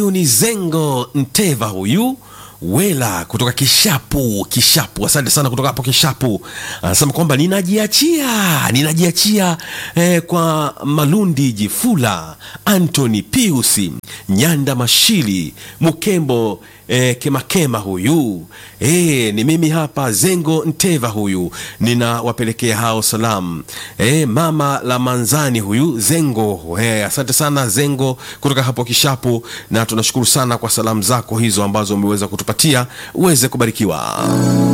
huyu ni Zengo Nteva huyu Wela kutoka Kishapu. Kishapu, asante sana kutoka hapo Kishapu. Anasema kwamba ninajiachia, ninajiachia eh, kwa Malundi Jifula, Anthony Piusi, Nyanda Mashili, Mukembo eh, Kemakema huyu eh, ni mimi hapa Zengo Nteva huyu, ninawapelekea hao salamu eh, mama la Manzani huyu Zengo eh, asante sana Zengo kutoka hapo Kishapu, na tunashukuru sana kwa salamu zako hizo ambazo umeweza kutupatia uweze kubarikiwa.